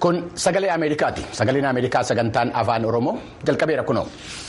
Kun sagalee Ameerikaati. Sagaleen Ameerikaa sagantaan afaan Oromoo jalqabeera kunoo.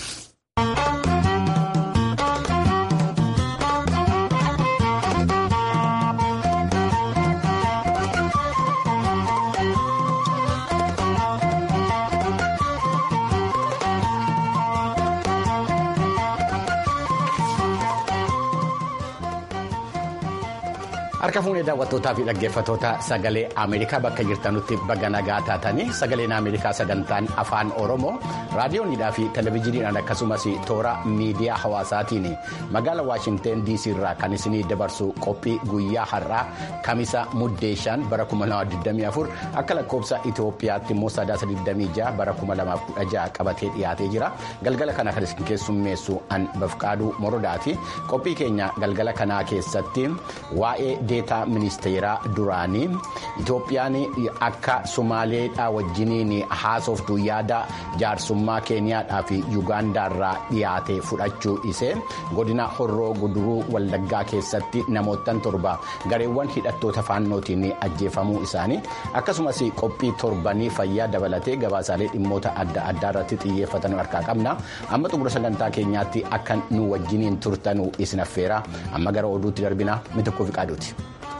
Harka fuunee daawwattootaa fi dhaggeeffattoota sagalee Ameerikaa bakka jirtanutti baga nagaa taatanii sagaleen Ameerikaa sagantaan afaan Oromoo raadiyoonidhaa fi televezyiiniidhaan akkasumas toora miidiyaa hawaasaatiin magaala Waashinteen DC irraa kan isinii dabarsu qophii guyyaa har'aa kamisa muddeeshaan bara 2024 akka lakkoofsa Itoophiyaatti immoo sadaasa 26 bara 2016 qabatee dhiyaatee jira. Galgala kana kan isin keessummeessu an bafqaaduu morodaati. Qophii keenya galgala kanaa keessatti waa'ee deetaa ministeeraa duraanii Itoophiyaan akka Somaaleedhaa wajjiniin haasoftu yaada jaarsummaa Keeniyaadhaa fi Yuugaandaarraa dhiyaate fudhachuu isee godina horroo guduruu wallaggaa keessatti namoottan torba gareewwan hidhattoota faannootiin ajjeefamuu isaanii akkasumas qophii torbanii fayyaa dabalatee gabaasaalee dhimmoota adda addaa irratti xiyyeeffatan harkaa qabna amma xumura sagantaa keenyaatti akka nu wajjiniin turtanuu isin affeera amma gara oduutti darbina mitikkuu fi qaaduuti.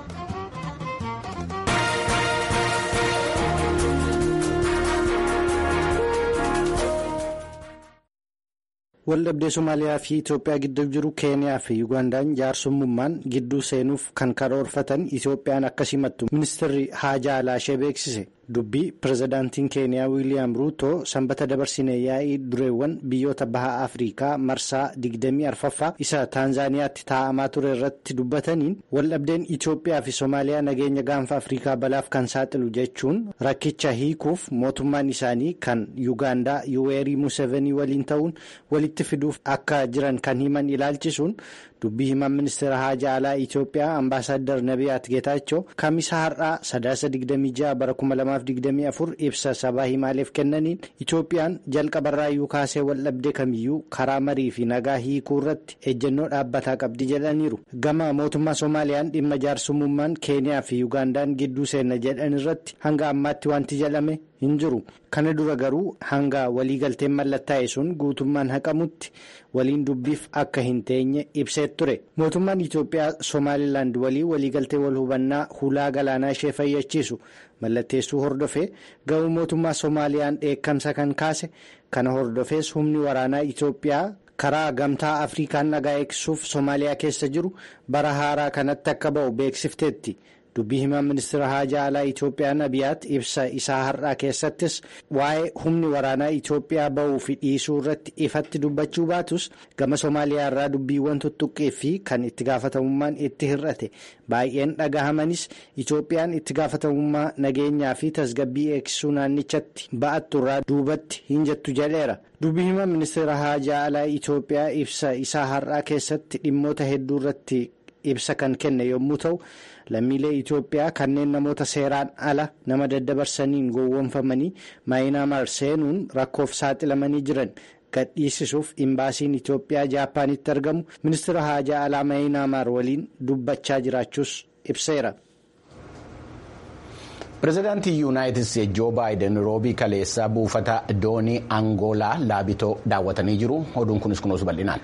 Waldhabdee Somaaliyaa fi Itoophiyaa gidduu jiru Keeniyaa fi Yuugandaan jaarsummaan gidduu seenuuf kan karoorfatan Itoophiyaan akka simattu ministeerri haajaa alaashee beeksise. Dubbii pirezidaantiin Keeniyaa Wiiliyaam Ruutoo sanbata dabarsine yaa'ii dureewwan biyyoota baha Afrikaa marsaa 24ffaa isa Taanzaaniyaatti taa'amaa ture irratti dubbataniin waldhabdeen Itoophiyaa fi Somaaliyaa nageenya gaanfa Afrikaa balaaf kan saaxilu jechuun rakkicha hiikuuf mootummaan isaanii kan Yuugaandaa Yuweerii Museveni waliin ta'uun walitti fiduuf akka jiran kan himan ilaalchisuun dubbii himan ministeera haajaa alaa Itoophiyaa ambaasaaddar Nabiyaat Geetaachoo kamisa har'aa sadaasa 26 bara 2024 ibsa sabaa himaaleef kennaniin Itoophiyaan jalqabarraayyuu kaasee waldhabdee kamiyyuu karaa marii fi nagaa hiikuu irratti ejjennoo dhaabbataa qabdi jedhaniiru. Gama mootummaa Soomaaliyaan dhimma jaarsummaan Keeniyaa fi Yuugaandaan gidduu seenna jedhan irratti hanga ammaatti wanti jedhame hin jiru. Kana dura garuu hanga waliigalteen mallattaa'e sun guutummaan haqamutti waliin dubbiif akka hin teenye ibsee ture. Mootummaan Itoophiyaa Somaalilaand walii waliigaltee wal hubannaa hulaa galaanaa ishee fayyachiisu mallatteessuu hordofee gama mootummaa Soomaaliyaan dheekkamsa kan kaase kana hordofees humni waraanaa Itoophiyaa karaa gamtaa Afrikaan nagaa eegsisuuf Soomaaliyaa keessa jiru bara haaraa kanatti akka ba'u beeksifteetti. dubbii himaan ministeera haajaa alaa Itoophiyaa Nabiyaat ibsa isaa har'aa keessattis waa'ee humni waraanaa Itoophiyaa ba'uu fi dhiisuu irratti ifatti dubbachuu baatus gama Somaaliyaa irraa dubbiiwwan tuttuqqee fi kan itti gaafatamummaan itti hir'ate baay'een dhagahamanis Itoophiyaan itti gaafatamummaa nageenyaa fi tasgabbii eegsisuu naannichatti ba'attu irraa duubatti hin jettu jedheera. dubbii himaan ministeera haajaa alaa Itoophiyaa ibsa isaa har'aa keessatti dhimmoota hedduu irratti ibsa kan kenne yommuu ta'u. lammiilee Itoophiyaa kanneen namoota seeraan ala nama daddabarsaniin gowwoomfamanii maayinaamaar seenuun rakkoof saaxilamanii jiran gadhiisisuuf imbaasiin Itoophiyaa Jaappaanitti argamu ministeera haajaa alaa maayinaamaar waliin dubbachaa jiraachuus ibseera. Pireezidaantii Yuunaayitid Isteetsi Joo Baayiden roobii kaleessaa buufata doonii Angoolaa laabitoo daawwatanii jiru. Oduun kunis kunuunsu bal'inaan.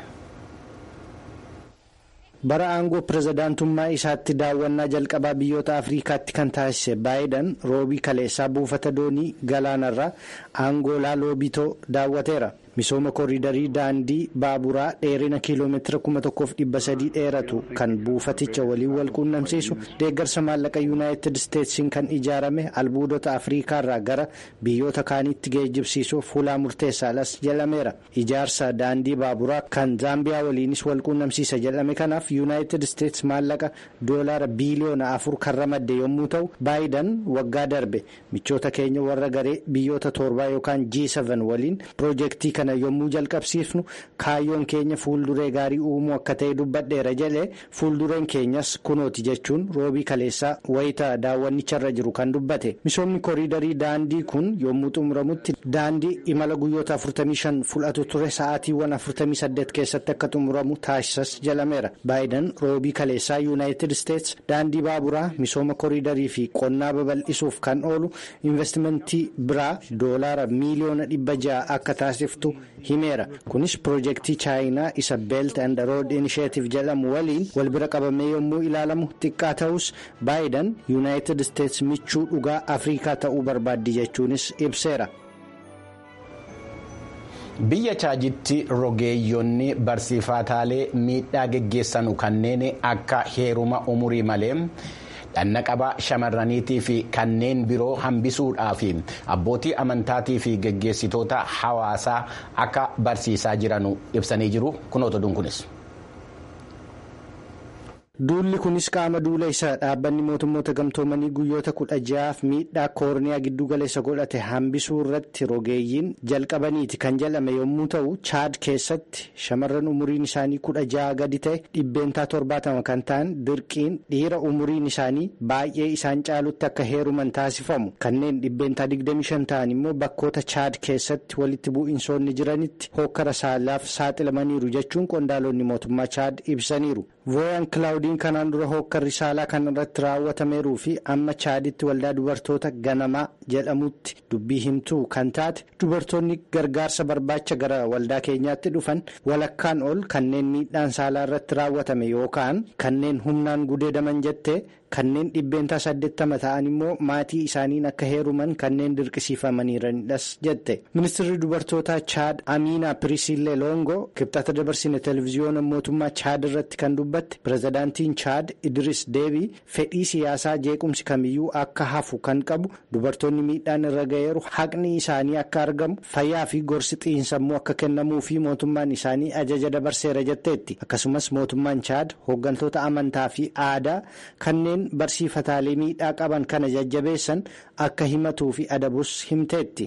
bara aangoo pirezidaantummaa isaatti daawwannaa jalqabaa biyyoota afriikaatti kan taasise baayiden roobii kaleessaa buufata doonii galaanarraa angoolaa loobitoo daawwateera misooma kooriidarii daandii baaburaa dheerina kiiloomeetira 1300 dheeratu kan buufaticha waliin wal quunnamsiisu deeggarsa maallaqa yuunaayitid isteetsiin kan ijaarame albuudota afriikaarraa gara biyyoota kaaniitti geejjibsiisuuf hulaa murteessaadhas jedhameera ijaarsa daandii baaburaa kan zaambiyaa waliinis wal quunnamsiisa jedhame kanaaf yuunaayitid isteets maallaqa doolaara biiliyoona afur kan ramadde yommuu ta'u baayiden waggaa darbe michoota keenya warra garee biyyoota torbaa yookaan G7 waliin piroojeektii kana kana yommuu jalqabsiifnu kaayyoon keenya fuulduree gaarii uumuu akka ta'e dubbadheera jedhe fuuldureen keenyas kunooti jechuun roobii kaleessaa wayita daawwannicharra jiru kan dubbate misoomni koriidarii daandii kun yommuu xumuramutti daandii imala guyyoota 45 fudhatu ture sa'aatiiwwan 48 keessatti akka xumuramu taasisas jalameera baayidan roobii kaleessaa yuunaayitid isteets daandii baaburaa misooma koriidarii fi qonnaa babal'isuuf kan oolu investimentii biraa doolaara miiliyoona dhibba ja'a akka taasiftu himeera kunis piroojeektii chaayinaa isa beelt and rood inisheetif jedhamu waliin wal bira qabamee yommuu ilaalamu xiqqaa ta'us baayidan yuunaayitid isteets michuu dhugaa afriikaa ta'uu barbaaddi jechuunis ibseera. biyya chaajitti rogeeyyonni barsiifataalee miidhaa geggeessanu kanneen akka heeruma umurii malee dhannaqaba shamarraniitii fi kanneen biroo hambisuudhaaf abbootii amantaatii fi geggeessitoota hawaasaa akka barsiisaa jiranu ibsanii jiru kunoota dunkunis. duulli kunis qaama duula isa dhaabbanni mootummoota gamtoomanii guyyoota kudha ja'aaf miidhaa koorniyaa giddu galeessa godhate hambisuu irratti rogeeyyiin jalqabaniiti kan jedhame yommuu ta'u chaad keessatti shamarran umuriin isaanii kudha ja'a gadi ta'e dhibbeentaa torbaatama kan ta'an dirqiin dhiira umuriin isaanii baay'ee isaan caalutti akka heeruman taasifamu kanneen dhibbeentaa 25 ta'an immoo bakkoota chaad keessatti walitti bu'iinsoonni jiranitti hokkara saalaaf saaxilamaniiru jechuun qondaalonni mootummaa chaad ibsaniiru. vooyan kilaawudiin kanaan dura hokkarri saalaa kan irratti raawwatameeruu fi amma chaaditti waldaa dubartoota ganamaa jedhamutti dubbii himtuu kan taate dubartoonni gargaarsa barbaacha gara waldaa keenyaatti dhufan walakkaan ol kanneen miidhaan saalaa irratti raawwatame yookaan kanneen humnaan gudeedaman jettee kanneen dhibbeentaa saddeettama ta'an immoo maatii isaaniin akka heeruman kanneen dirqisiifamaniiranidhas jette ministirri dubartootaa chaad amiina pirisillee loongo kibxata dabarsine televiziyoona mootummaa chaad irratti kan dubbatte pirezidaantiin chaad idris deebii fedhii siyaasaa jeequmsi kamiyyuu akka hafu kan qabu dubartoonni miidhaan irra ga'eeru haqni isaanii akka argamu fayyaa fi gorsi xiinsammuu akka kennamuu fi mootummaan isaanii ajaja dabarseera jetteetti akkasumas mootummaan chaad hooggantoota amantaa fi aadaa kanneen. barsiifataalee miidhaa qaban kana jajjabeessan akka himatuu fi adabus himteetti.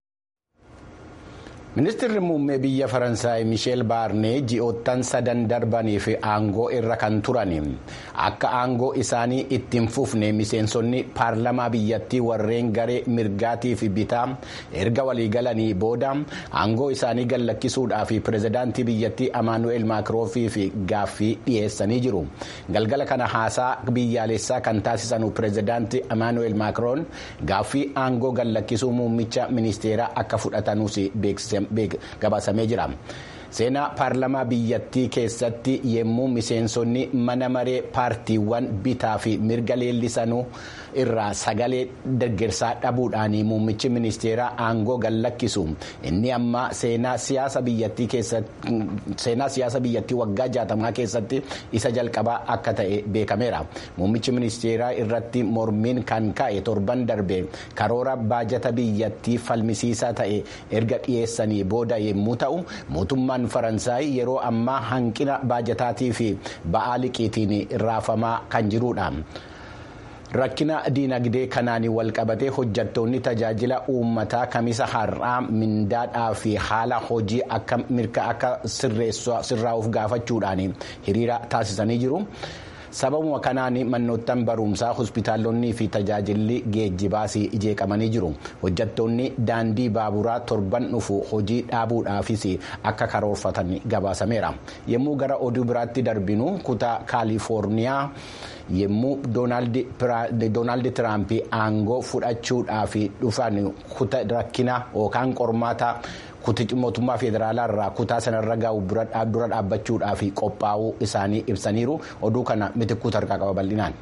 ministirri muummee biyya faransaay misheel baarnee ji'oottan sadan darbaniif aangoo irra kan turan akka aangoo isaanii ittiin fufne miseensonni paarlamaa biyyattii warreen garee mirgaatii fi bitaa erga waliigalanii booda aangoo isaanii gallakkisuudhaaf pirezidaantii biyyattii amaanu'eel maakiroofii fi gaaffii dhiyeessanii jiru galgala kana haasaa biyyaalessaa kan taasisan pirezidaantii amaanu'eel maakiroon gaaffii aangoo gallakkisuu muummicha ministeeraa akka fudhatanuus beeksise. gabaasamee jira seenaa paarlamaa biyyattii keessatti yemmuu miseensonni mana maree paartiiwwan bitaa fi mirga leellisanuu irraa sagalee deeggarsaa dhabuudhaan muummichi ministeeraa aangoo gallakkisu inni amma seenaa siyaasa biyyattii keessatti seenaa siyaasa biyyattii waggaa jaatamaa keessatti isa jalqabaa akka ta'e beekameera muummichi ministeeraa irratti mormiin kan ka'e torban darbe karoora baajata biyyattii falmisiisaa ta'e erga dhiyeessanii booda yommuu ta'u mootummaan faransaay yeroo ammaa hanqina baajataatii fi ba'aa liqiitiin raafamaa kan jirudha. rakkina diinagdee kanaan walqabatee hojjattoonni tajaajila uummataa kamisa har'aa mindaadhaa fi haala hojii akka mirga akka sirraa'uuf gaafachuudhaan hiriira taasisanii jiru. sababuma kanaan manoottan barumsaa hospitaalonni fi tajaajilli geejjibaas jeeqamanii jiru hojjattoonni daandii baaburaa torban dhufu hojii dhaabuudhaafis akka karoorfatan gabaasameera yommuu gara oduu biraatti darbinu kutaa kaalifoorniyaa yommuu doonaald tiraamp aangoo fudhachuudhaaf dhufan rakkina yookaan qormaata. mootummaa federaalaa irraa kutaa sanarra gahu dura dhaabbachuudhaaf qophaa'uu isaanii ibsaniiru oduu kana mitikkuu tarkaa qaba bal'inaan.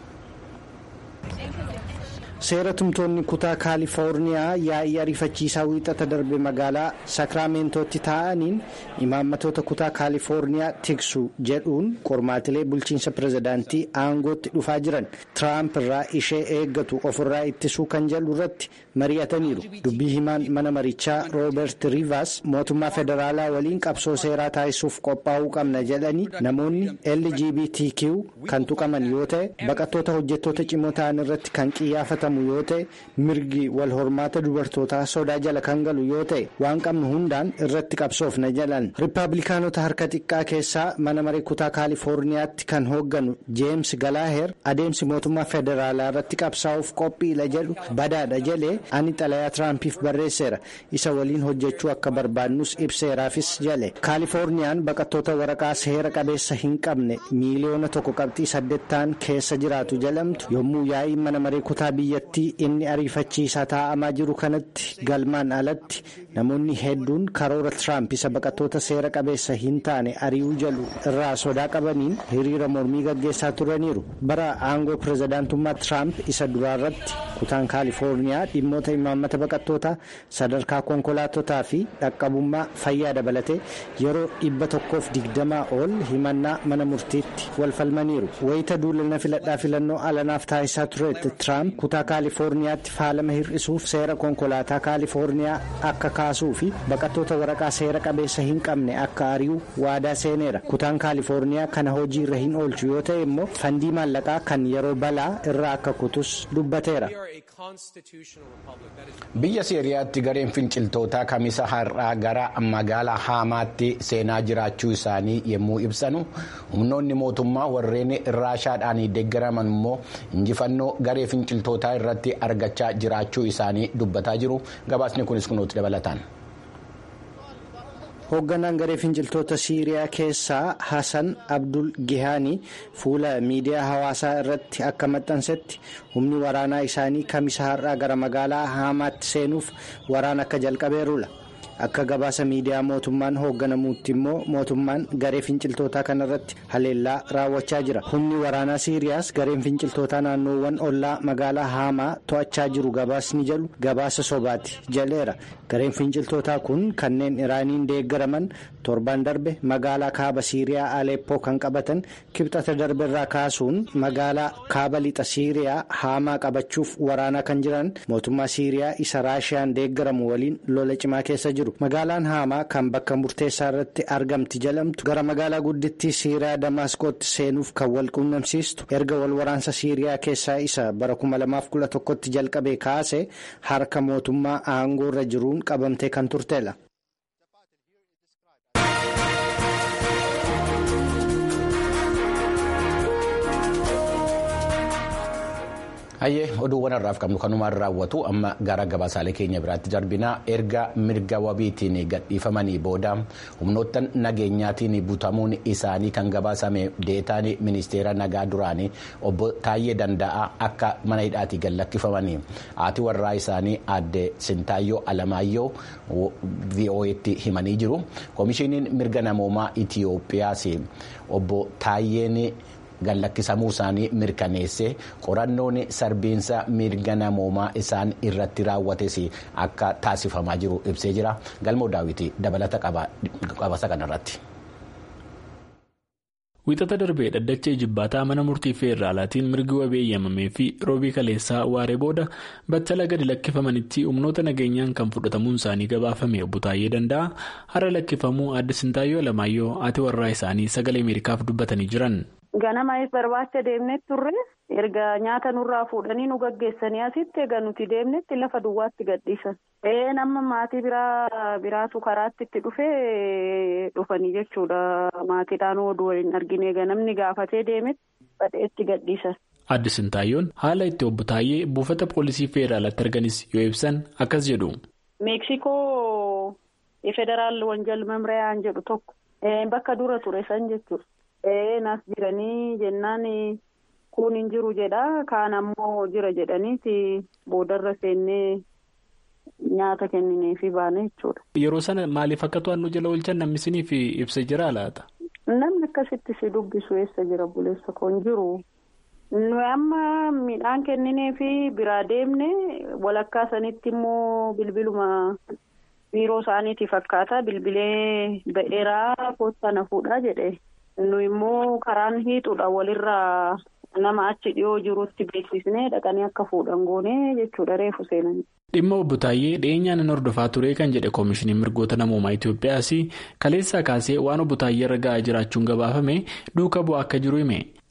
seera tumtoonni kutaa kaalifoorniyaa yaa'ii ariifachiisaa wiixata darbe magaalaa sakraamentooti taa'aniin imaammatoota kutaa kaalifoorniyaa tiksu jedhuun qormaatilee bulchiinsa pirezidaantii aangootti dhufaa jiran tiraamp irraa ishee eeggatu ofirraa ittisuu kan jedhu irratti mari'ataniiru dubbii himaan mana marichaa rooberti riivas mootummaa federaalaa waliin qabsoo seeraa taasisuuf qophaa'uu qabna jedhanii namoonni lgbtq kan tuqaman yoo ta'e baqattoota hojjettoota cimoo ta'an irratti kan qiyyaafatamu kabajamuu yoo ta'e mirgi wal hormaata dubartootaa sodaa jala kan galu yoo ta'e waan qabnu hundaan irratti qabsoofna jedhan riippaabilikaanota harka xiqqaa keessaa mana maree kutaa kaalifoorniyaatti kan hoogganu jeems galaaher adeemsi mootummaa federaalaa irratti qabsaa'uuf qophiila jedhu badaadha jedhee ani xalayaa tiraampiif barreesseera isa waliin hojjechuu akka barbaadnus ibseeraafis jedhe kaalifoorniyaan baqattoota waraqaa seera qabeessa hin qabne miiliyoona tokko qabxii saddeettaan keessa jiraatu jedhamtu yommuu yaa'iin mana maree kutaa biyyattii inni ariifachiisaa taa'amaa jiru kanatti galmaan alatti namoonni hedduun karoora tiraamp isa baqattoota seera qabeessa hin taane ari'uu jedhu irraa sodaa qabaniin hiriira mormii gaggeessaa turaniiru bara aangoo pirezidaantummaa tiraamp isa duraarratti kutaan kaalifoorniyaa dhimmoota imaammata baqattootaa sadarkaa konkolaatotaa fi dhaqqabummaa fayyaa dabalatee yeroo dhibba tokkoof digdamaa ol himannaa mana murtiitti wal falmaniiru wayita duulana filadhaa filannoo alanaaf taasisaa turetti tiraamp kutaa kaalifoorniyaatti faalama hir'isuuf seera konkolaataa kaalifoorniyaa akka kaasuu fi baqattoota waraqaa seera qabeessa hin qabne akka ari'u waadaa seeneera kutaan kaalifoorniyaa kana hojii irra hin oolchu yoo ta'e immoo fandii maallaqaa kan yeroo balaa irraa akka kutus dubbateera. biyya siiriyaatti gareen finciltootaa kamisa har'aa gara magaalaa haamaatti seenaa jiraachuu isaanii yommuu ibsanu humnoonni mootummaa warreen raashaadhaan deeggaraman immoo injifannoo garee finciltootaa irratti argachaa jiraachuu isaanii dubbataa jiru gabaasni kunis kunuutti dabalataan. hoogganaan garee finciltoota siiriyaa keessaa hasan abdul gihaanii fuula miidiyaa hawaasaa irratti akka maxxansetti humni waraanaa isaanii kamisa har'aa gara magaalaa haamaatti seenuuf waraana akka jalqabeerudha akka gabaasa miidiyaa mootummaan hoogganamuutti immoo mootummaan garee finciltootaa kanarratti haleellaa raawwachaa jira humni waraanaa siiriyaas gareen finciltootaa naannoowwan ollaa magaalaa haamaa to'achaa jiru gabaasni jedhu gabaasa sobaati jedheera gareen finciltootaa kun kanneen iraaniin deeggaraman torban darbe magaalaa kaaba siiriyaa aleeppoo kan qabatan kibxata darbe irraa kaasuun magaalaa kaaba lixa siiriyaa haamaa qabachuuf waraanaa kan jiran mootummaa siiriyaa isa raashiyaan deeggaramu waliin lola cimaa keessa jiru magaalaan haamaa kan bakka murteessaa irratti argamti jedhamtu gara magaalaa guddittii siiriyaa damaasqootti seenuuf kan wal quunnamsiistu erga wal waraansa siiriyaa keessaa isa bara 2011tti jalqabee kaase harka mootummaa aangoo irra jiruun qabamtee kan turteedha. hayyee oduuwwan har'aaf qabnu kanumaan raawwatu amma gara gabaasaalee keenya biraatti darbinaa erga mirga wabiitiin gadhiifamanii booda humnoottan nageenyaatiin butamuun isaanii kan gabaasame deetaan ministeera nagaa duraanii obbo Taayyee Danda'aa akka mana hidhaatii gad lakkifamanii haati warraa isaanii aadde Sintaayyoo Alamaayyoo VOA'tti himanii jiru koomishiniin mirga namoomaa Itiyoophiyaas obbo Taayyeen. gallakkisamuu isaanii mirkaneesse qorannoon sarbiinsa mirga namoomaa isaan irratti raawwates akka taasifamaa jiru ibsee jira galmoo daawwitii dabalata qabasa kanarratti. Wiixata darbee dhaddachee jibbaataa mana murtii feeraalaatiin mirgi wabii eeyyamamee fi roobii kaleessaa waaree booda battala gadi lakkifamanitti humnoota nageenyaan kan fudhatamuun isaanii gabaafame obbo Taayyee Danda'a har'a lakkifamuu aadde Sintaayyoo Alamaayyoo haati warraa isaanii sagalee Ameerikaaf dubbatanii jiran. Ganama barbaacha deemnee turre erga nyaata nurraa fuudhanii nu gaggeessanii asitti egaa nuti deemnetti lafa duwwaatti gadhiisan. Ee nama maatii biraa biraatu karaatti itti dhufee dhufanii jechuudha maatiidhaan oduu waliin argine egaa namni gaafatee deemetti badheetti gadhiisan. Aadde Sintaayyoon haala itti obbo Taayyee buufata poolisii federaalatti arganis yoo ibsan akkas jedhu. Meeksikoo federaal wanjal memriyaan jedhu tokko bakka dura ture san jechuudha. nas jiranii jennaan kun hin jiru jedha kaan ammoo jira jedhaniiti boodarra seennee nyaata kennineefi baane jechuudha. Yeroo sana maaliif akka to'annoo jala oolchan namni isiniif ibsa jira laata? Namni akkasitti si dubbisu eessa jira buleessa koo hin jiru. Nuyi amma midhaan kennineefi biraa deemne walakkaa sanitti immoo bilbiluma biiroo isaaniiti fakkaata bilbilee ba'eeraa koottaa na fuudhaa jedhe. nu immoo karaan hiixuudha walirraa nama achi dhiyoo jirutti beeksisnee dhaqanii akka fuudhan goonee jechuudha reefu seenanii. dhimma obbo Taayyee dhiyeenyaan hordofaa ture kan jedhe koomishiniin mirgoota namoomaa Itoophiyaas kaleessaa kaasee waan obbo Taayyee irra ga'aa jiraachuun gabaafame duuka bu'aa akka jiru hime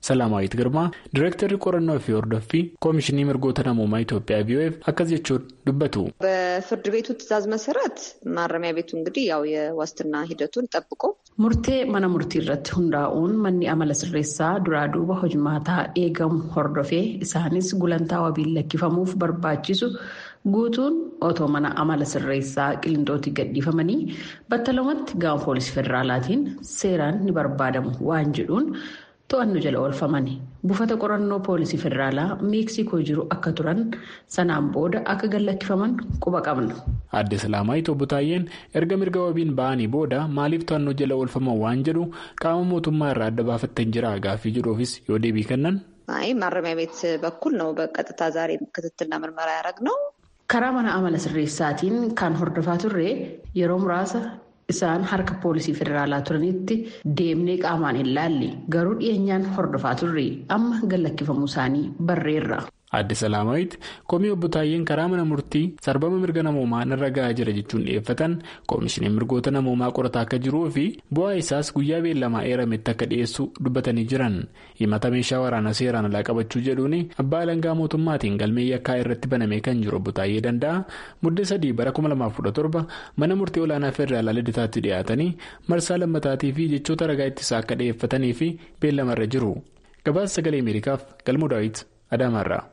Salaamaayit Girmaa Direektarri qorannoo fi hordoffii Koomishinii Mirgoota Namoomaa Itoophiyaa VOF akkas jechuun dubbatu. በፍርድ ቤቱ ትዕዛዝ መሰረት ማረሚያ ቤቱ እንግዲህ ያው የዋስትና ሂደቱን ጠብቆ Murtee mana murtii irratti hundaa'uun manni amala sirreessaa duraa duuba hojimaataa eegamu hordofee isaanis gulantaa wabiin lakkifamuuf barbaachisu guutuun otoo mana amala sirreessaa qilintootti gadhiifamanii battalumatti gama poolisii federaalaatiin seeraan ni barbaadamu waan jedhuun to'annoo jala oolfamani. Buufata qorannoo poolisii federaalaa meeksikoo jiru akka turan sanaan booda akka gallakkifaman quba qabna. Aadde Salaamaayit obbo Taayyeen erga mirga wabiin ba'anii booda maaliif to'annoo jala oolfaman waan jedhu qaama mootummaa irraa adda baafattee jira gaaffii jedhuufis yoo deebii kennan. አይ ማረሚያ ቤት በኩል ነው በቀጥታ ዛሬ ክትትልና ምርመራ ያደረግነው። Karaa mana amala sirreessaatiin kan hordofaa turre yeroo muraasa isaan harka poolisii federaalaa turanitti deemnee qaamaan hin laalle garuu dhiyeenyaan hordofaa turre amma gallakkifamuu isaanii barreerra. Aadde Salaamaayit komii obbo Taayyeen karaa mana murtii sarbama mirga namoomaa irra gahaa jira jechuun dhiyeeffatan koomishiniin mirgoota namoomaa qorataa akka jiruu fi bu'aa isaas guyyaa beellamaa eerametti akka dhiyeessu dubbatanii jiran himata meeshaa waraanaa seeraan alaa qabachuu jedhuun abbaa alangaa mootummaatiin galmee yakkaa irratti banamee kan jiru obbo Taayyee danda'a muddee sadii bara 2017 mana murtii olaanaa federaalaa lidataatti dhiyaatanii marsaa lammataatii fi jechoota ragaa ittisaa akka dhiyeeffatanii fi beellamarra jiru gabaasa sagalee ameerikaaf galmoo daawit adaamaarraa.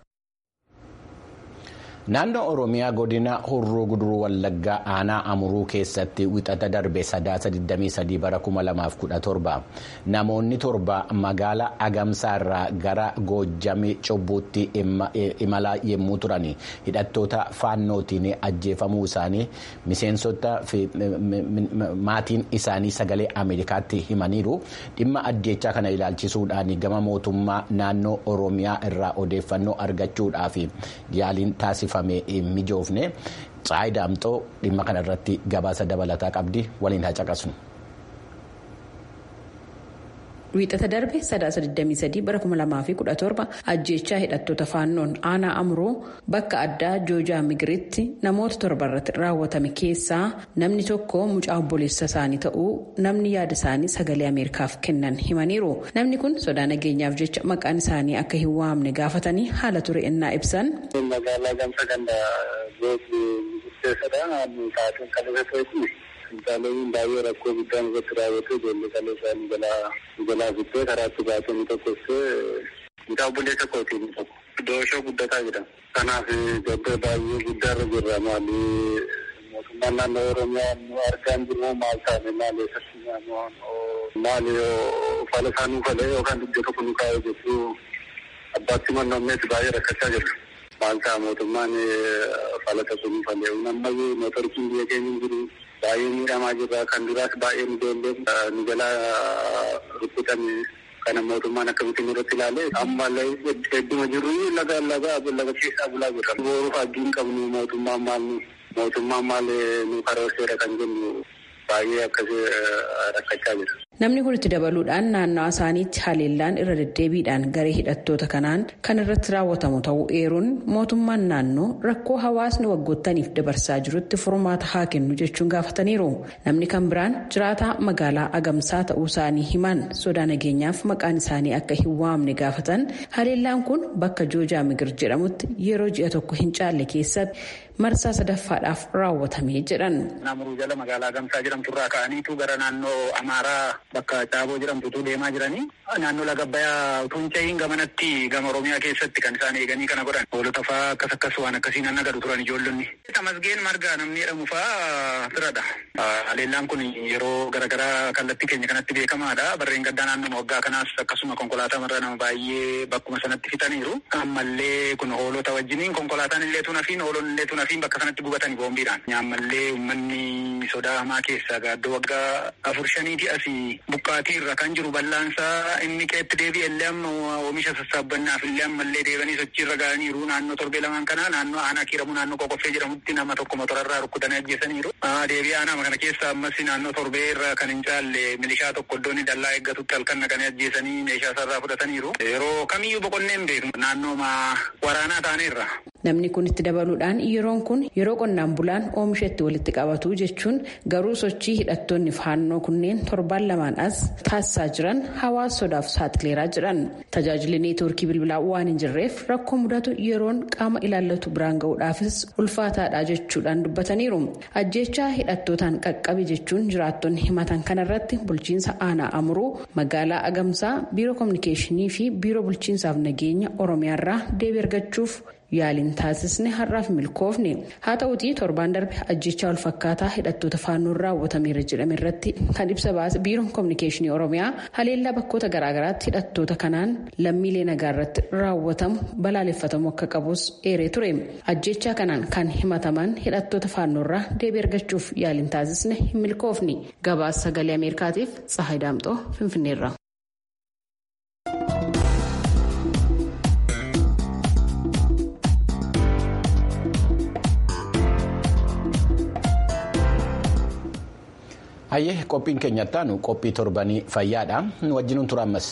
Naannoo Oromiyaa godina Horroo Guduruu Wallaggaa aanaa Amuruu keessatti wixata darbe sadaasa 23 bara 2017 namoonni torba magaalaa Agamsaarraa gara Goojjamii Cobbuutti imalaa yommuu turan hidhattoota faannootiin ajjeefamuu isaanii miseensota maatiin isaanii sagalee Ameerikaatti himaniiru dhimma ajjeechaa kana ilaalchisuudhaan gama mootummaa naannoo Oromiyaa irraa odeeffannoo argachuudhaaf yaaliin taasifame. mijoofne Tsaayi Daamxoo dhimma kana irratti gabaasa dabalataa qabdi waliin haa caqasnu. Wiixata darbe sadaasa 23 bara 2017 ajjeechaa hidhattoota faannoon aanaa amuroo bakka addaa joojaa migiritti namoota torba irratti raawwatame keessaa namni tokko mucaa obboleessa isaanii ta'uu namni yaada isaanii sagalee ameerikaaf kennan himaniiru namni kun sodaa nageenyaaf jecha maqaan isaanii akka hin waamne gaafatanii haala ture innaa ibsan. magaalaa gamsa ganda gooti murteessadha sa'aatiin kan irratti Finxaaleewwan baay'ee rakkoo guddaan irratti raawwatee ijoollee qalee isaanii jalaa fittee karaatti baatee ni tokkossee mucaa obboleessa kootii ni tokko. Dooshoo guddataa jedhama. Kanaaf gabbee baay'ee guddaarra jirra maali mootummaan naannoo Oromiyaa nu argaan jiru maal taane maal eessatti maali fala isaa nuu falee yookaan iddoo tokko nu kaa'ee jechuu abbaatti mannoomneeti baay'ee rakkachaa jirra. Maal ta'a mootummaan fala tokko nuu falee ammayyuu mootorichiin biyya keenya hin jiru. baay'ee miidhamaa jirra kan duraas baay'ee nu ijoollee nu jalaa rukkutame kana mootummaan akkamitti nurratti ilaale amma hedduma jirru laga laga laga keessaa bulaa jirra. Booruuf abdiin qabnu mootummaan maal mootummaan maal nu karoorseera kan jennu baay'ee akkasii rakkachaa jira. Namni kun itti dabaluudhaan naannawaa isaaniitti haleellaan irra deddeebiidhaan garee hidhattoota kanaan kan irratti raawwatamu ta'uu eeruun mootummaan naannoo rakkoo hawaasni waggoottaniif dabarsaa jirutti furmaata haa kennu jechuun gaafataniiru. Namni kan biraan jiraataa magaalaa Agamsaa ta'uu isaanii himan sodaa nageenyaaf maqaan isaanii akka hin waamne gaafatan haleellaan kun bakka Joojaa Migir jedhamutti yeroo ji'a tokko hin caalle keessatti marsaa sadaffaadhaaf raawwatamee jedhan. Naannoo jala magaalaa Agamsaa jedhamturraa ka'aniitu gara naannoo Amaaraa bakka Caaboo jedhamtutu deemaa jiranii naannoo laga Abbayyaa utuu hin ce'iin gamanatti gama Oromiyaa keessatti kan isaan eeganii kana godhan hoolota fa'aa akkas akkas waan akkasiin anna gadu turan ijoollonni. Tamasgeen margaa namni jedhamu fa'aa firadha. Haleellaan kun yeroo garaagaraa kallattii keenya kanatti beekamaadha. Barreen gaddaa naannoo waggaa kanaas akkasuma konkolaataa marra nama baay'ee bakkuma sanatti fixaniiru. Ammallee kun hoolota wajjiniin konkolaataan illee tunafiin hoolonni illee tunafiin bakka sanatti gubatanii boombiidhaan. Ammallee uummanni sodaa hamaa keessa gaaddoo waggaa afur shaniiti asii buqqaatii irra kan jiru bal'aansaa inni qeetti deebi'e illee amma oomisha sassaabannaaf illee ammallee deebanii sochii irra ga'aniiru naannoo torbee lamaan kana naannoo aanaa kiiramu naannoo qoqqoffee jedhamutti nama tokko motorarraa rukkutanii ajjeesaniiru. Deebii aanaa kana keessa ammas naannoo torbee irra kan hin caalle milishaa tokko iddoon dallaa eeggatutti halkan naqanii ajjeesanii meeshaa isaarraa fudhataniiru. Yeroo kamiyyuu boqonnee hin beeknu naannoo waraanaa taaneerra. Namni kun itti dabaluudhaan yeroon kun yeroo qonnaan bulaan oomisha itti walitti qabatu jechuun garuu sochii hidhattoonni faannoo kunneen torban lama lamaan as taasisaa jiran hawaasa sodaaf saaxileeraa jedhan tajaajilli neetwoorkii bilbilaa waan hin jirreef rakkoo mudatu yeroon qaama ilaallatu biraan ga'uudhaafis ulfaataadha jechuudhaan dubbataniiru ajjechaa hidhattootaan qaqqabe jechuun jiraattonni himatan kanarratti bulchiinsa aanaa amuruu magaalaa agamsaa biiroo koominikeeshinii fi biiroo bulchiinsaaf nageenya oromiyaarraa deebii argachuuf yaaliin taasisne har'aaf milkoofne haa ta'utii torbaan darbe ajjechaa walfakkaataa hidhattoota faannoon raawwatameera jedhame irratti kan ibsa baase biiroon koominikeeshinii oromiyaa haleellaa bakkoota garaagaraatti hidhattoota kanaan lammiilee nagaa irratti raawwatamu balaaleffatamuu akka qabus eeree ture ajjechaa kanaan kan himataman hidhattoota faannoorraa deebii argachuuf yaaliin taasisne hin milkoofne gabaasa sagalee ameerikaatiif tsahayi daamxoo finfinneerra. hayyee qophiin keenyattaanu qophii torbanii fayyaadha wajjinuun tura ammas.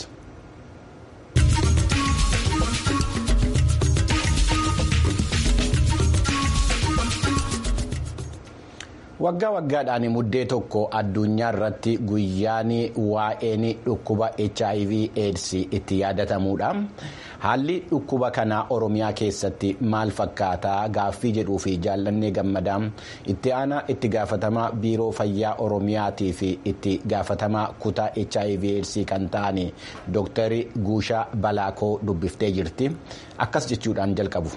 waggaa waggaadhaan muddee tokko addunyaa irratti guyyaan waa'een dhukkuba hiv aids itti yaadatamuudha haalli dhukkuba kanaa oromiyaa keessatti maal fakkaataa gaaffii jedhuu fi jaallannee gammadaa itti aanaa itti gaafatamaa biiroo fayyaa oromiyaatii fi itti gaafatamaa kutaa hiv aids kan ta'an dooktarri guushaa balaakoo dubbiftee jirti akkas jechuudhaan jalqabu.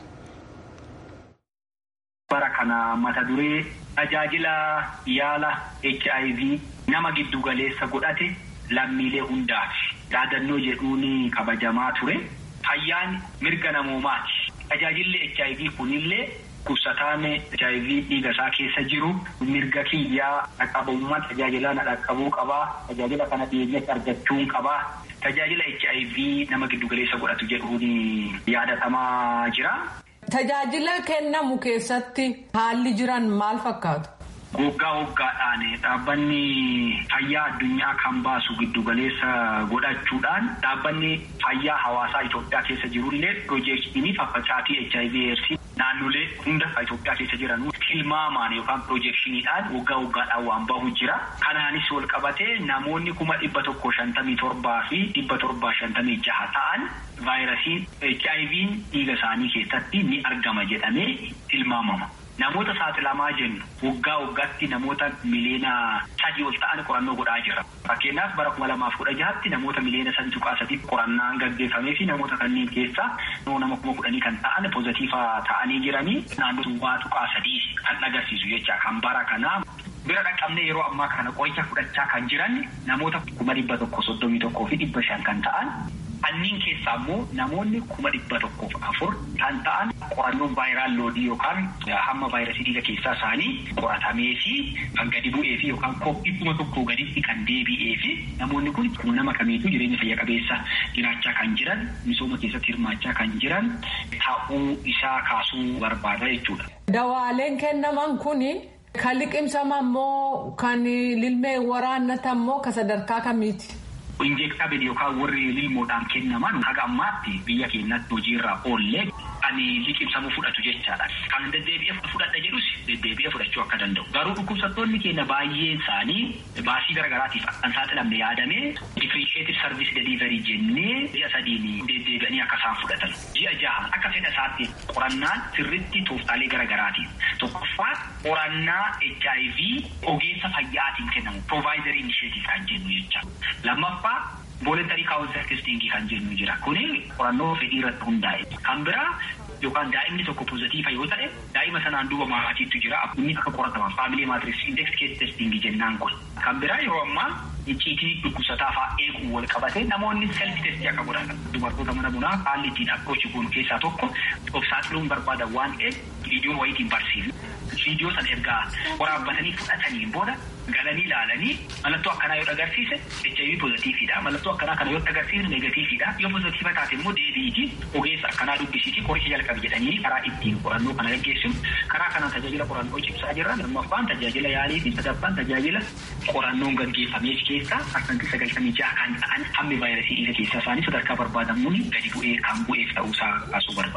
bara kana mata duree tajaajila yaala HIV nama giddu galeessa godhate lammiilee hundaaf yaadannoo jedhuun kabajamaa ture. Fayyaan mirga namoomaati. Tajaajilli HIV kunillee dhukkubsataan HIV dhiiga isaa keessa jiru mirga kiyyaa dhaqqabummaa tajaajila na dhaqqabuu qabaa. Tajaajila kana dhiyeenyatti argachuun qabaa. Tajaajila HIV nama giddu galeessa godhatu jedhuun yaadatamaa jira. Tajaajila kennamu keessatti haalli jiran maal fakkaatu? Waggaa waggaadhaan dhaabbanni fayyaa addunyaa kan baasu giddugaleessa godhachuudhaan dhaabbanni fayyaa hawaasaa Itoophiyaa keessa jirullee piroojeektiin faffacaatii HIV AIDS naannolee hunda Itoophiyaa keessa jiran tilmaamaan yookaan piroojeekshiniidhaan waggaa waggaadhaan waan bahu jira. Kanaanis wal qabatee namoonni kuma dhibba tokko shantamii torbaa fi dhibba torbaa shantamii jaha ta'an vaayirasiin HIV dhiiga isaanii keessatti ni argama jedhamee tilmaamama. Namoota saaxilamaa jennu waggaa waggaatti namoota miliyoona sadii ol ta'an qorannoo godhaa jira. Fakkeenyaaf bara kuma lamaaf kudha jahatti namoota miliyoona sadii tuqaa sadii qorannaan gaggeeffamee fi namoota kanneen keessaa nama kuma kudhanii kan ta'an pozitiifa ta'anii jiranii naannoo duwwaa tuqaa sadii kan agarsiisu jecha kan bara kanaa. Bira dhaqqabnee yeroo ammaa kana qoricha fudhachaa kan jiran namoota kuma dhibba tokko soddomii tokkoo fi dhibba shan kan ta'an. Anniin keessaa immoo namoonni kuma dhibba tokkoof afur kan ta'an qorannoon vaayiraal loodii yookaan hamma vaayirasii dhiiga keessaa isaanii qoratamee fi kan gadi bu'ee fi yookaan kophii kuma tokkoo gaditti kan deebi'ee fi namoonni kun nama kamiituu jireenya fayya qabeessa jiraachaa kan jiran misooma keessatti hirmaachaa kan jiran ta'uu isaa kaasuu barbaada jechuudha. Dawaaleen kennaman kuni kan liqimsaman moo kan lilmee waraannatan moo ka sadarkaa kamiiti? Injeektabil yookaan warri lilmoodhaan kennaman haga ammaatti biyya keenyatti hojiirra oollee ani liqimsamuu fudhatu jechaadha. Kan deddeebi'ee fudhadha jedhus deddeebi'ee fudhachuu akka danda'u. Garuu dhukkubsattoonni keenya baay'een isaanii baasii garaagaraatiif kan saaxilamne yaadamee differentiated service delivery jennee ji'a sadiin deddeebi'anii akka isaan fudhatan. Ji'a jaha akka fedha isaatti qorannaan sirritti tooftaalee garaagaraatiin. Tokkoffaa qorannaa HIV ogeessa fayyaatiin kennamu provider initiative kan jennu jecha. Lammaffaa Voluntarii kaawuntar testingii kan jennu jira. Kuni qorannoo fedhii irratti hundaa'e. Kan biraa yookaan daa'imni tokko pozitiifa yoo ta'e daa'ima sanaan duuba maatiitu jira. Inni akka qorataman faamilee maatriks index kees testingii jennaan kun. Kan biraa yeroo ammaa icciitii dhukkubsataa fa'aa eeguu wal qabate namoonni self testii akka godhatan. Dubartoota mana bunaa haalli ittiin approach goonu keessaa tokko of saaxiluun barbaadan waan ta'eef viidiyoo wayiitiin barsiisu. Viidiyoo sana ergaa waraabbatanii fudhataniin booda galanii ilaalanii mallattoo akkanaa yoo agarsiise HIV pozitiifiidha. Mallattoo akkanaa kana yoo agarsiise negatiifiidha. Yoo pozitiifa taate immoo deebi'iiti ogeessa akkanaa dubbisiiti qoricha jalqabe jedhanii karaa ittiin qorannoo kana gaggeessu. Karaa kanaan tajaajila qorannoo cimsaa jirra. Lammaffaan tajaajila yaalii fi sadaffaan tajaajila qorannoon gaggeeffameef keessaa harkanti sagaltamii ja'a kan ta'an hammi vaayirasii dhiiga keessaa isaanii sadarkaa barbaadamuun gadi bu'ee kan bu'eef ta'uusaa kaasuu barbaada.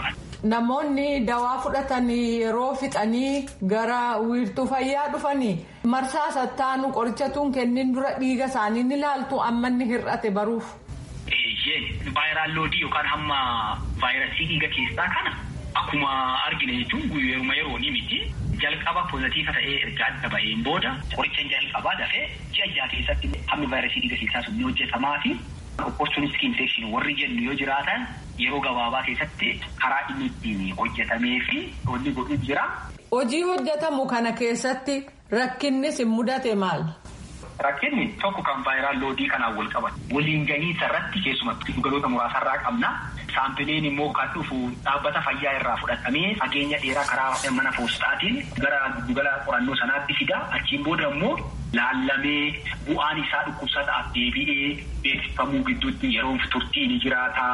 namoonni dawaa fudhatanii yeroo fixanii gara wiirtuu fayyaa dhufanii marsaa sattaanu qorichatuun kennin dura dhiiga isaanii ni ilaaltu amma inni hir'ate baruuf. Vaayiraal loodii yookaan hamma vaayirasii dhiiga keessaa kana akkuma argine jechuun guyyooma yeroo ni miti. jalqaba pozitiifa ta'ee erga adda ba'een booda qoricha jalqabaa dafee ji'a jaha keessatti hammi vaayirasii dhiiga keessaa sun ni hojjetamaa fi opportunistic infection warri jennu yoo jiraatan yeroo gabaabaa keessatti karaa inni ittiin hojjetamee fi wanni godhu jira. Hojii hojjetamu kana keessatti rakkinnis hin mudate maal? Rakkinni tokko kan vaayiraal loodii kanaan wal qabatu. Waliin gahiinsa irratti keessumattuu galoota muraasarraa qabna. Saampileen immoo kan dhufu dhaabbata fayyaa irraa fudhatamee fageenya dheeraa karaa mana poostaatiin gara giddugala qorannoo sanaatti fida. Achiin booda immoo laallamee bu'aan isaa dhukkubsataaf deebi'ee beeksifamuu gidduutti yeroo turtii ni jiraata.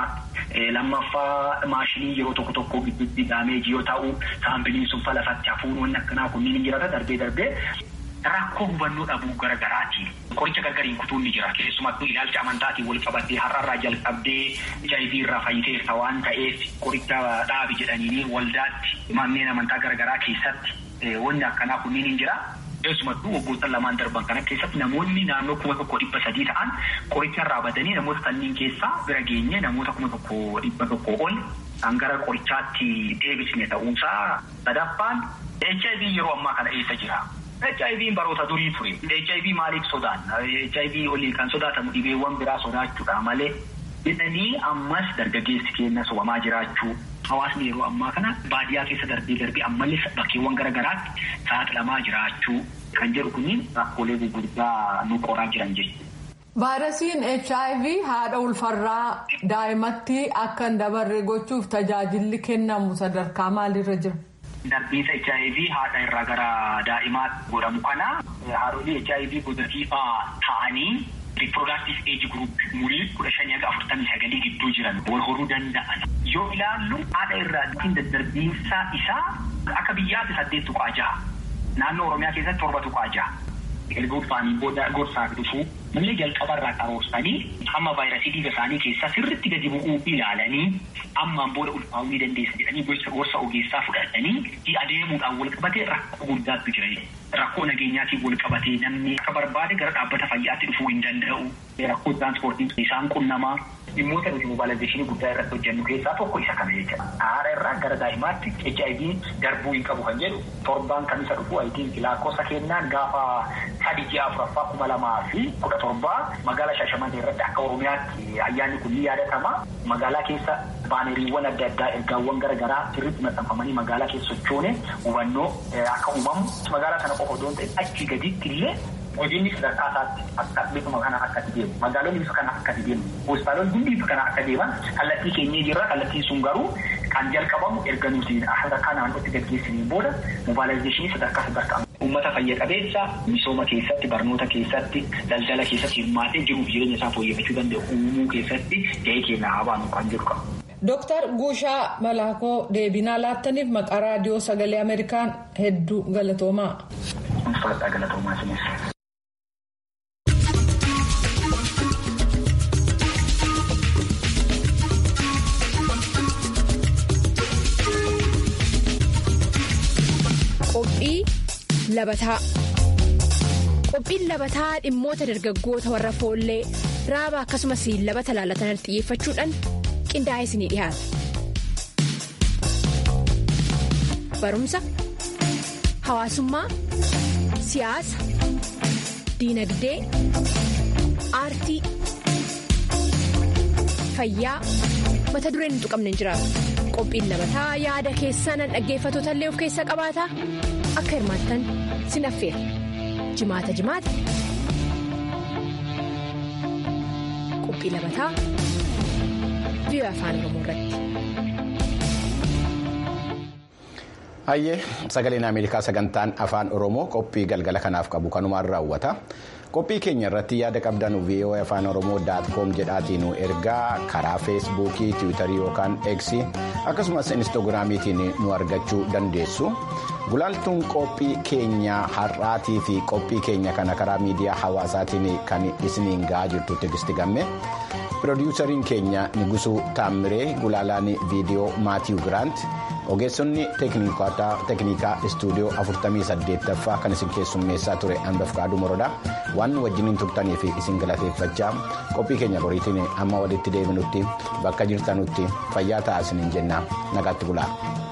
Lammaffaa maashinii yeroo tokko tokko gidduutti daameejii yoo ta'u saampiliin sun falafatti hafuun wanni akkanaa kunniin ni jiraata darbee darbee. Rakkoo hubannoo dhabuu garaagaraatiin qoricha gargariin kutuun ni jira. Keessumattuu ilaalcha amantaatiin wal qabattee har'arraa jalqabdee HIV irraa fayyiteerta waan ta'eef qoricha dhaabi jedhanii waldaatti manneen amantaa garaagaraa keessatti wanni akkanaa kunniin ni jira. Keessumattuu waggoota lamaan darban kana keessatti namoonni naannoo kuma tokko dhibba sadii ta'an qoricha irraa badanii namoota kanneen keessaa bira geenye namoota kuma tokko dhibba tokko ol kan gara qorichaatti deebisne ta'uusaa sadaffaan HIV yeroo ammaa kana eessa jira. HIV baroota durii ture. HIV maaliif sodaanna? HIV olii kan sodaatamu dhibeewwan biraa sodaachuudha malee jedhanii ammas dargaggeessi keenya sobamaa jiraachuu. Hawaasni yeroo ammaa kana baadiyyaa keessa darbee darbee ammallee bakkeewwan garaagaraatti saaxilamaa jiraachuu kan jedhu kuni rakkoolee gurguddaa nu qoraa jiran jechuudha. Vaayirasiin HIV haadha ulfarraa daa'imatti akka hin dabarre gochuuf tajaajilli kennamu sadarkaa maalirra jira? Darbiinsa HIV haadha irraa gara daa'imaatti godhamu kana haadholii HIV pozitiivaa ta'anii riiprodaktiif eeji guruup umurii kudha shanii haga afurtamii sagalii gidduu jiran wal horuu danda'an. Yoo ilaallu haadha irraa daddarbiinsa isaa akka biyyaatti saddeet tuqaa jaha. Naannoo Oromiyaa keessatti torba tuqaa jaha. Erga ulfaanii booda gorsaaf dhufuu mallee jalqabarraa qaroorsanii hamma vaayirasii dhiiga isaanii keessaa sirriitti gadi bu'uu ilaalanii ammaan booda ulfaa'uu ni dandeessa jedhanii gorsa ogeessaa fudhatanii adeemuudhaan wal qabatee rakkoo guddaatu jira. Rakkoo nageenyaatiin wal qabatee namni akka barbaade gara dhaabbata fayyaatti dhufuu hin danda'u. Rakkoo tiraanspoortii isaan qunnamaa dhimmoota nuti mobaalaayizeshinii guddaa irratti hojjennu keessaa tokko isa kana jechuudha. Haadha irraa gara daa'imaatti HIV darbuu hin qabu kan jedhu torbaan kan isa dhufu ayitiin lakkoofsa kennaan gaafa sadii ji'a afuraffaa kuma lamaa fi kudha torbaa magaalaa Shaashamannee irratti akka Oromiyaatti ayyaanni kun ni yaadatama. Magaalaa keessa baaneriiwwan adda addaa ergaawwan garaagaraa sirriitti maxxanfamanii magaalaa keessa sochoone hubannoo akka uumamu magaalaa kana qofa odoon ta'e achii gadiitti illee hojiinni sadarkaa isaatti akka bifuma kana akkatti deemu magaalonni bifa kana akkatti deemu hospitaalonni hundi bifa kana akka deeman kallattii keenyee jirra kallattiin sun garuu kan jalqabamu erga nuti sadarkaa naannootti gaggeessiniin booda mobaalaayizeshinii sadarkaa sadarkaa uummata fayya qabeessa misooma keessatti barnoota keessatti daldala keessatti hirmaatee jiruuf jireenya isaa fooyyeffachuu danda'u uumuu keessatti gahee keenya haa baanu kan jedhu qaba. Dooktar Guushaa Malaakoo deebinaa laattaniif maqaa raadiyoo sagalee Ameerikaan hedduu galatoomaa. Ulfaadhaa galatoomaa isinis. Qophii labataa Qophiin labataa dhimmoota dargaggoota warra foollee raaba akkasumas labata laalatan xiyyeeffachuudhaan qindaa'ee isinii dhiyaata. Barumsa, hawaasummaa, siyaasa, diinagdee, aartii, fayyaa mata dureen hin tuqamne hin jiraatu. Qophiin labataa yaada keessan dhaggeeffatoota illee of keessaa qabaata akka hirmaattan sin affeera jimaata jimaata qophii labataa biyya afaan oromoo irratti. Hayyee sagaleen Ameerikaa sagantaan afaan Oromoo qophii galgala kanaaf qabu kanumaan raawwata. Qophii keenya irratti yaada qabdan VOA afaan Oromoo daatkoom jedhaatiin nu ergaa karaa feesbuukii, tiwiitarii yookaan eeksii akkasumas inistoogiraamiitiin nu argachuu dandeessu. Gulaaltuun qophii keenya har'aatii fi qophii keenya kana karaa miidiyaa hawaasaatiin kan isiniin ga'aa jirtu Tigisti Gamme. Piroodyuusariin keenya Nigusuu Taammiree gulaalaan viidiyoo Maatiiw Giraant ogeessonni teeknikaa istuudiyoo 48ffaa kan isin keessummeessaa ture hanbaf kaaduu morodaa waan wajjiniin turtanii fi isin galateeffachaa qophii keenya boriitiin amma walitti deebinutti bakka jirtanutti fayyaa ta'aa isiniin jenna nagaatti bulaa.